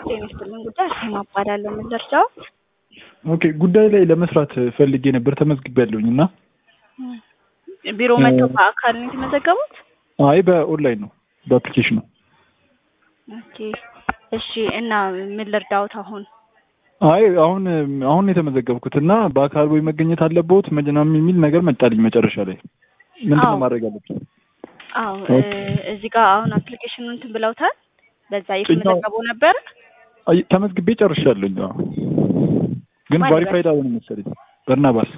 ጤና ይስጥልኝ ጉዳይ አርሴማ እባላለሁ። ምን ልርዳዎት? ኦኬ ጉዳይ ላይ ለመስራት ፈልጌ ነበር ተመዝግቤያለሁኝ እና ቢሮ መጥተው በአካል ነው የተመዘገቡት? አይ በኦንላይን ነው በአፕሊኬሽን ነው። ኦኬ እሺ። እና ምን ልርዳዎት አሁን? አይ አሁን አሁን የተመዘገብኩት እና በአካል ወይ መገኘት አለብዎት ምናምን የሚል ነገር መጣልኝ መጨረሻ ላይ ምንድን ነው አዎ። ማድረግ አለብኝ? አዎ ኦኬ። እዚህ ጋር አሁን አፕሊኬሽኑን እንትን ብለውታል። በዛ እየተመዘገቡ ነበር። አይ ተመዝግቤ ጨርሻለሁኝ። አዎ ግን ማን ቫሪፋይድ አልሆነም መሰለኝ። በርናባስ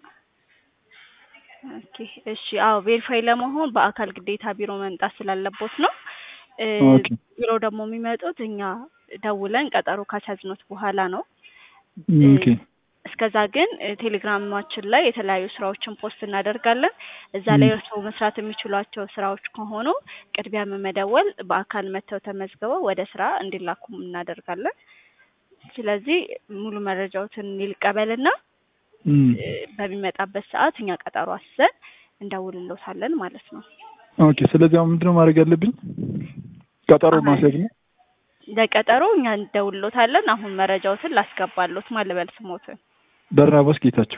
ኦኬ እሺ። አዎ ቬሪፋይ ለመሆን በአካል ግዴታ ቢሮ መምጣት ስላለቦት ነው። እ፣ ኦኬ ቢሮ ደግሞ የሚመጡት እኛ ደውለን ቀጠሮ ካስያዝኖት በኋላ ነው። ኦኬ እስከዛ ግን እ፣ ቴሌግራማችን ላይ የተለያዩ ስራዎችን ፖስት እናደርጋለን። እዛ ላይ ም። እርስዎ መስራት የሚችሏቸው ስራዎች ከሆኑ ቅድሚያ በመደወል በአካል መጥተው ተመዝግበው ወደ ስራ እንዲላኩም እናደርጋለን። ስለዚህ ሙሉ መረጃዎትን ይልቀበልና እም። እ፣ በሚመጣበት ሰዓት እኛ ቀጠሮ አስይዘን እንደውልሎታለን ማለት ነው። ኦኬ ስለዚህ አሁን ምንድነው ማድረግ ያለብኝ? ቀጠሮ አሁን ማስያዝ ነው። ለቀጠሮ እኛ እንደውልሎታለን። አሁን መረጃዎትን ላስገባሎት ማልበል ስሞትን በርናባስ ጌታቸው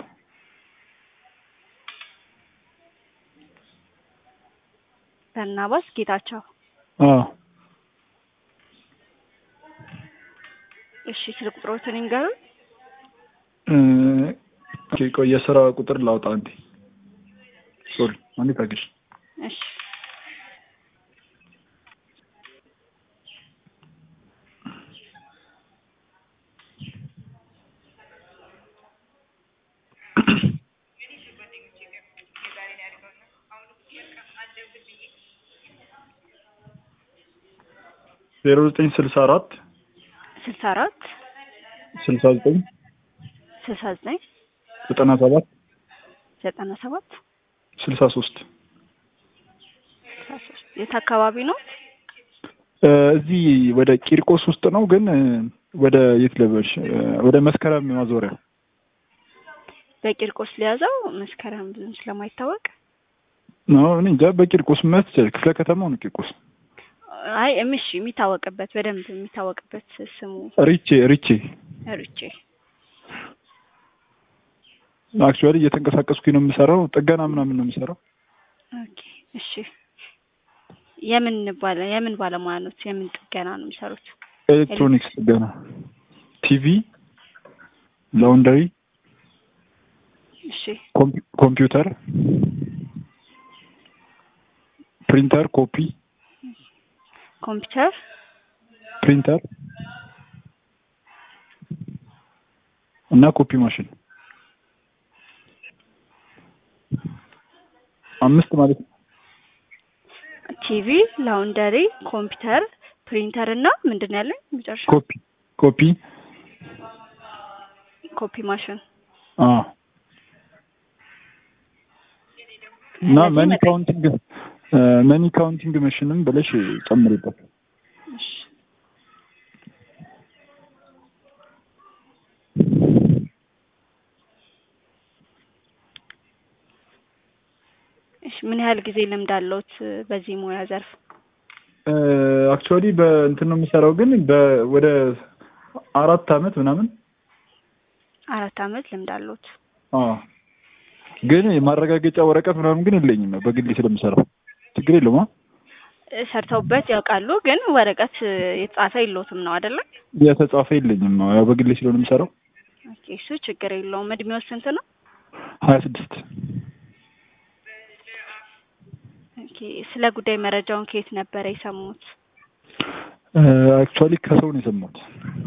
በርናባስ ጌታቸው። አዎ እሺ ስልክ ቁጥሮትን ይንገሩን። እ፣ ኦኬ ቆይ የስራ ቁጥር ላውጣ አንዴ። ሶሪ አንዴ ታገሽ። እሺ ዜሮ ዘጠኝ ስልሳ አራት ስልሳ አራት ስልሳ ዘጠኝ ስልሳ ዘጠኝ ዘጠና ሰባት ዘጠና ሰባት ስልሳ ሶስት ስልሳ ሶስት የት አካባቢ ነው? እ፣ እዚህ ወደ ቂርቆስ ውስጥ ነው ግን እ፣ ወደ የት ልበልሽ እ፣ ወደ መስከረም ማዞሪያ በቂርቆስ ሊያዘው መስከረም ብዙም ስለማይታወቅ ነው። እኔ እንጃ በቂርቆስ መት ክፍለ ከተማው ነው ቂርቆስ። አይ እምሽ የሚታወቅበት በደንብ የሚታወቅበት ስሙ ሪቼ ሪቼ ርቼ አክቹዋሊ እየተንቀሳቀስኩኝ ነው የምሰራው። ጥገና ምናምን ነው የምሰራው። ኦኬ እሺ የምን ባለ የምን ባለሙያ ኖት? የምን ጥገና ነው የሚሰሩት? ኤሌክትሮኒክስ ጥገና፣ ቲቪ፣ ላውንደሪ፣ እሺ ኮምፒ- ኮምፒውተር፣ ፕሪንተር፣ ኮፒ ኮምፒውተር ፕሪንተር እና ኮፒ ማሽን አምስት ማለት ነው። ቲቪ፣ ላውንደሪ፣ ኮምፒውተር፣ ፕሪንተር እና ምንድን ነው ያለኝ መጨረሻ ኮፒ ኮፒ ኮፒ ማሽን አ እና እነዚህ መኒ መጠ- ካውንቲንግ መኒ ካውንቲንግ መሽንም ብለሽ ጨምሪበት። እሺ እሺ ምን ያህል ጊዜ ልምድ አለዎት በዚህ ሙያ ዘርፍ? አክቹዋሊ በእንትን ነው የምሰራው ግን በ- ወደ አራት አመት ምናምን አራት አመት ልምድ አለዎት። አ ግን የማረጋገጫ ወረቀት ምናምን ግን የለኝም በግሌ ስለምሰራው ችግር የለውም። አ? እ፣ ሰርተውበት ያውቃሉ ግን ወረቀት እ፣ የተጻፈ የለዎትም ነው አይደለ? የተጻፈ የለኝም ያው በግሌ ስለሆነ የምሰራው ኦኬ እሱ ችግር የለውም። እድሜው ስንት ነው? ሀያ ስድስት ኦኬ ስለ ጉዳይ መረጃውን ከየት ነበረ የሰሙት? አክቹዋሊ ከሰው ነው የሰማሁት።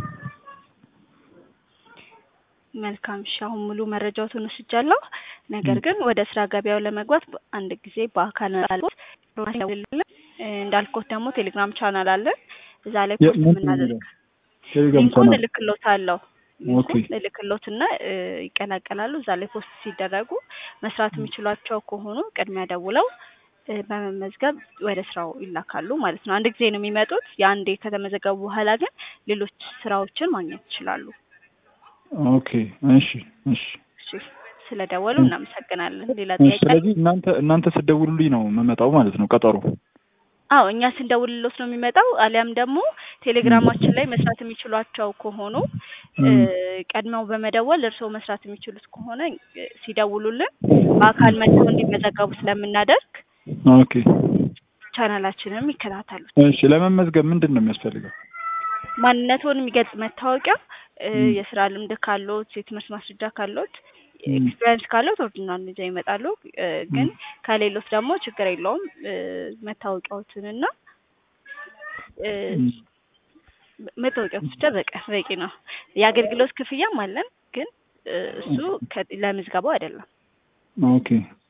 መልካም እሺ፣ አሁን ሙሉ መረጃዎትን ወስጃለሁ። ነገር ግን ወደ ስራ ገበያው ለመግባት በ- አንድ ጊዜ በአካል አልቦት እንዳልኮት ደግሞ ቴሌግራም ቻናል አለን። እዛ ላይ የ- ፖስት ምንድን ነው የምናደርግ የሚለው? ቴሌግራም ሊንኩን ቻናል እልክሎታለሁ። ኦኬ ሊንኩን እልክሎትና እ፣ ይቀላቀላሉ። እዛ ላይ ፖስት ሲደረጉ መስራት የሚችሏቸው ከሆኑ ቅድሚያ ደውለው እ፣ በመመዝገብ ወደ ስራው ይላካሉ ማለት ነው። አንድ ጊዜ ነው የሚመጡት። የአንዴ ከተመዘገቡ በኋላ ግን ሌሎች ስራዎችን ማግኘት ይችላሉ። ኦኬ እሺ እሺ እሺ ስለደወሉ እናመሰግናለን። ሌላ እሺ። ጥያቄ አለ? ስለዚህ እናንተ እናንተ ስትደውሉልኝ ነው የምመጣው ማለት ነው ቀጠሮ አዎ እኛ ስንደውልሎት ነው የሚመጣው። አሊያም ደግሞ ቴሌግራማችን ላይ መስራት የሚችሏቸው ከሆኑ እ ቀድመው በመደወል እርስዎ መስራት የሚችሉት ከሆነ እ ሲደውሉልን በአካል መጥተው እንዲመዘገቡ ስለምናደርግ ኦኬ ቻናላችንም ይከታተሉት። እሺ ለመመዝገብ ምንድን ነው የሚያስፈልገው? ማንነትዎን የሚገልጽ መታወቂያ እ ም። የስራ ልምድ ካሎት፣ የትምህርት ማስረጃ ካሎት፣ ም። ኤክስፒሪየንስ ካሎት ኦሪጂናል ይዘው ይመጣሉ። እ ግን ከሌሎት ደግሞ ችግር የለውም እ መታወቂያዎትንና እ ም። መታወቂያዎት ብቻ በቃ በቂ ነው። የአገልግሎት ክፍያም አለን ግን እ እሱ ከ ለምዝገባው አይደለም። ኦኬ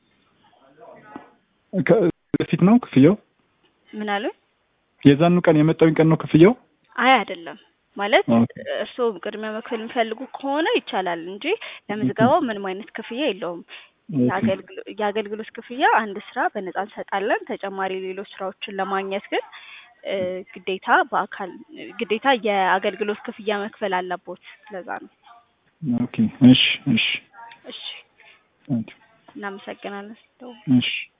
ከ- በፊት ነው ክፍያው? ምን አሉኝ? የዛኑ ቀን የመጣውን ቀን ነው ክፍያው? አይ አይደለም ማለት ኦኬ እርስዎ ቅድሚያ መክፈል የሚፈልጉ ከሆነ ይቻላል እንጂ ለምዝገባው ምንም አይነት ክፍያ የለውም። ኦኬ የአገልግሎ- የአገልግሎት ክፍያ አንድ ስራ በነጻ እንሰጣለን። ተጨማሪ ሌሎች ስራዎችን ለማግኘት ግን እ ግዴታ በአካል ግዴታ የአገልግሎት ክፍያ መክፈል አለቦት። ለዛ ነው። ኦኬ እሺ እሺ እሺ ታንኪው እናመሰግናለን። እሺ